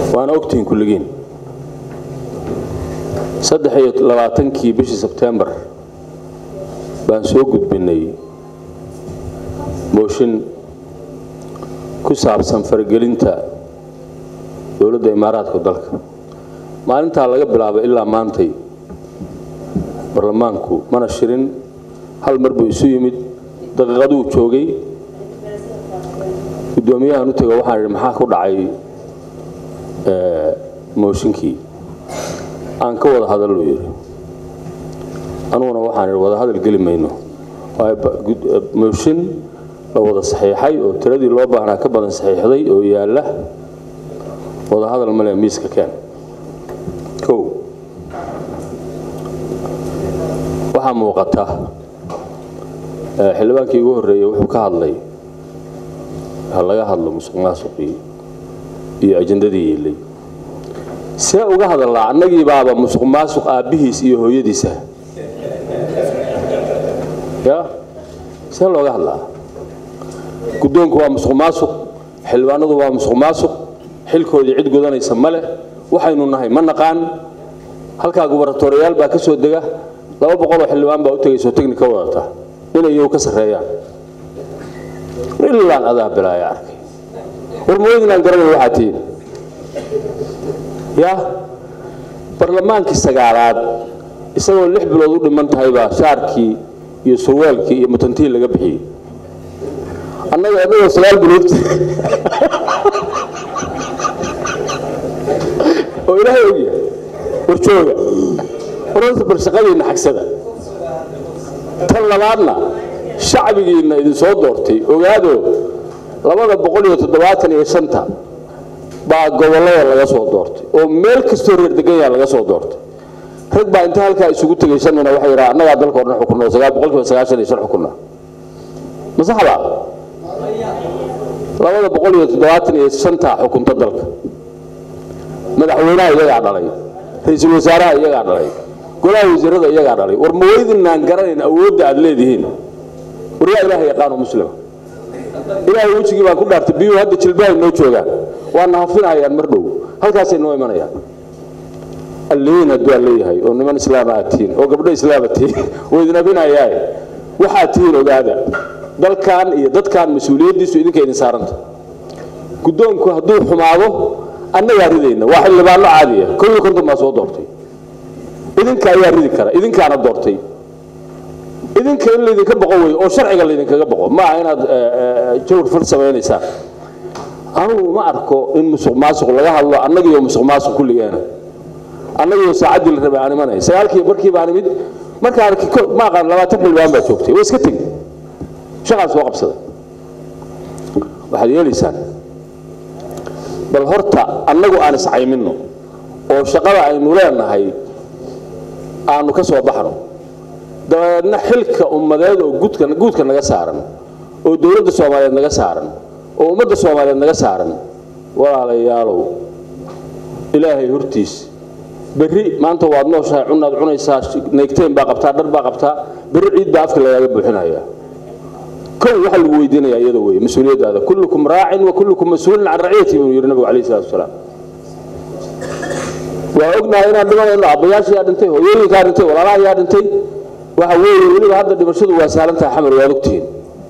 waana ogtihiin kulligiin saddex iyo labaatankii bishii sebtembar baan soo gudbinay mooshin ku saabsan faragelinta dowladda imaaraadka dalka maalintaa laga bilaabo ilaa maantay baarlamaanku mana shirin hal mar buu isu yimid daqiiqaduu joogay guddoomiyahan u tego waxaan idhi maxaa ku dhacay mooshinkii aan ka wada hadaluu yidhi anuguna waxaan idhi wada hadal geli mayno mooshin la wada saxiixay oo tiradii loo baahnaa ka badan saxiixday oo yaalla wada hadal male miiska keen kow waxaa muuqata xildhibaankii ugu horreeyey wuxuu ka hadlay ha laga hadlo musuq maasuqii iyo ajandadii yeelay see uga hadallaa annagii baaba musuq maasuq aabbihiis iyo hooyadiisa ya see looga hadlaa guddoonku waa musuq maasuq xildhibaanadu waa musuq maasuq xilkoodii cid gudanaysa ma leh waxaynu nahay ma naqaan halkaa gubaratooriyaal baa ka soo dega laba boqoloo xildhibaan baa u tegayso tegni ka wadata inayow ka sarreeyaan ilaan adaa bilaaya arkay war maweydinaan garanay waxaa tihiin ya barlamaankii sagaalaad isagoo lix bilood u dhiman tahay baa shaarkii iyo surwaalkii iyo mutantii laga bixiyey annaga annagoo sagaal bilood oo ilaahay ogyahay war jooga warorta bal shaqadiinna xagsada tan labaadna shacbigiinna idinsoo doortay ogaado labada boqol iyo toddobaatan iyo shanta baa gobollada laga soo doortay oo meel kastoo reer deganyaa laga soo doortay rag baa inta halkaa isugu tegay shanina waxay yidhaha annagaa dalka o dhan xukunna oo sagaal boqolkiiba sagaashan iyo shan xukunna ma saxda labada boqol iyo toddobaatan iyo shanta xukunta dalka madaxweynaha iyagaa dhalay ra-iisul wasaaraha iyagaa dhalay golaha wasiirada iyagaa dhalay war ma weydinaan garanayn awoodda aad leedihiin war yaa ilaaha yaqaano muslima ilaahay wejigii baan ku dhaartay biyuhu hadda jilbahay noo joogaan waana hafinayaan mar dhow halkaasay noo imanayaan allihiin hadduu aan leeyahay oo niman islaama aad tihiin oo gabdho islaama tihiin oo idin abinayaaye waxaad tihiin ogaada dalkan iyo dadkan mas-uuliyaddiisu idinka idin saaranta guddoonku hadduu xumaado annagaa ridayna waa xildhibaano caadiya kow iyo konton baa soo doortay idinka ayaa ridi kara idinkaana doortay idinka in laydinka boqo wey oo sharciga laydinkaga boqo ma aha inaad jawr fal samaynaysaan anugu ma arko in musuq maasuq laga hadlo annagiyo musuq maasuq kulligeena annagiyo saacaddii la rabay aan imanay sagaalkii barkii baan imid markaan ma aqaan labaatan xildhibaan baa joogtay waa iska tegi shaqaan soo qabsada waxaad yeelaysaan bal horta annagu aan iscayminno oo shaqada aynu leenahay aanu ka soo baxno dabeedna xilka ummadeed oo guudka naga saaran oo dowladda soomaaliyeed naga saaran oo ummadda soomaaliyeed naga saaran walaalayaalow ilaahay hortiis berri maanta waad nooshahay cunaad cunaysaa neegteen baa qabtaa dhar baa qabtaa berri ciid baa afka lagaaga buuxinaya kow waxaa lagu weydiinaya iyada weeye mas-uuliyaddaada kullukum raacin wa kullukum mas-uulin can raciyati buu yidhi nabigu alayhi salatu wasalaam waa ognahay inaan dhimanayno abbayaasha yaa dhintay hooyooyinkaa dhintay walaalaha yaa dhintay waxa weeye weliba hadda dhimashadu waa saalan tahay xamar waad ogtihiin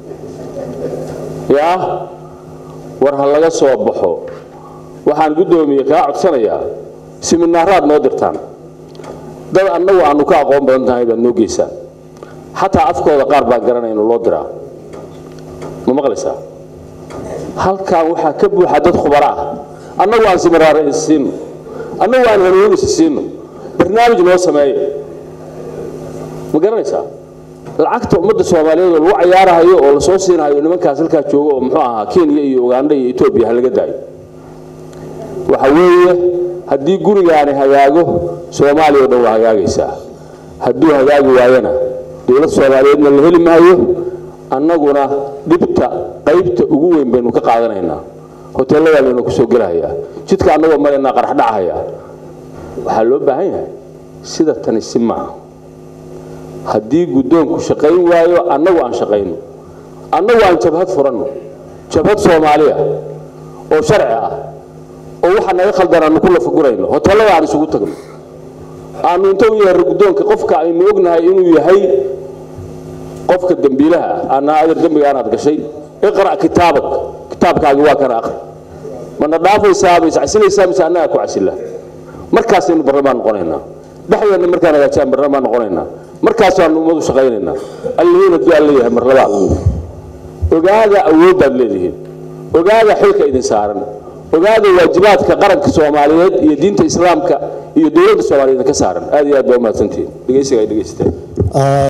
yaa war ha laga soo baxo waxaan guddoomiye kaa codsanayaa siminaaraad noo dirtaan dad annagu aanu ka aqoon badan tahay baad noo geysaan xataa afkooda qaar baan garanayno loo diraa ma maqlaysaa halkan waxaa ka buuxa dad khubaro ah annagu aan siminaara is siino annagu aan hanuun is siino barnaamij noo sameeya ma garanaysaa lacagta ummadda soomaaliyeed oo lagu cayaarahayo oo lasoo siinahayo nimankaas halkaa jooga oo muxuu ahaa kenya iyo uganda iyo etoobiya ha laga daayo waxa weeye haddii gurigaani hagaago soomaaliya o dhan waa hagaagaysaa hadduu hagaagi waayana dowlad soomaaliyeedna la heli maayo annaguna dhibta qaybta ugu weyn baynu ka qaadanaynaa hoteelladaa laynu ku soo gelahayaa jidka annagoo maraynaa qarax dhacahayaa waxaa loo baahan yahay sida tani si maaha haddii guddoonku shaqayn waayo annagu aan shaqayno annagu aan jabhad furanno jabhad soomaaliya oo sharci ah oo waxa naga khaldan aanu ku lafagurayno hoteellada aan isugu tagno aanu inta u yeerno guddoonka qofka aynu ognahay inuu yahay qofka dembiilaha ah aanaa adeer dembiga aanaad gashay iqra' kitaabak kitaabkaagi waa kana aqri mana dhaafaysaa ma iscasinaysaa mise annagaa ku casila markaasaynu barlamaan noqonaynaa dhexdeenna markaan hagaajaan barlamaan noqonaynaa markaasaanu ummadu shaqaynaynaa allihiina duaa leeyahay mar labaad ogaada awooddaad leedihiin ogaada xilka idin saaran ogaada waajibaadka qaranka soomaaliyeed iyo diinta islaamka iyo dowladda soomaaliyeed ka saaran aad iyo aad baa umahadsantihiin dhegeysiga ay dhegeysateen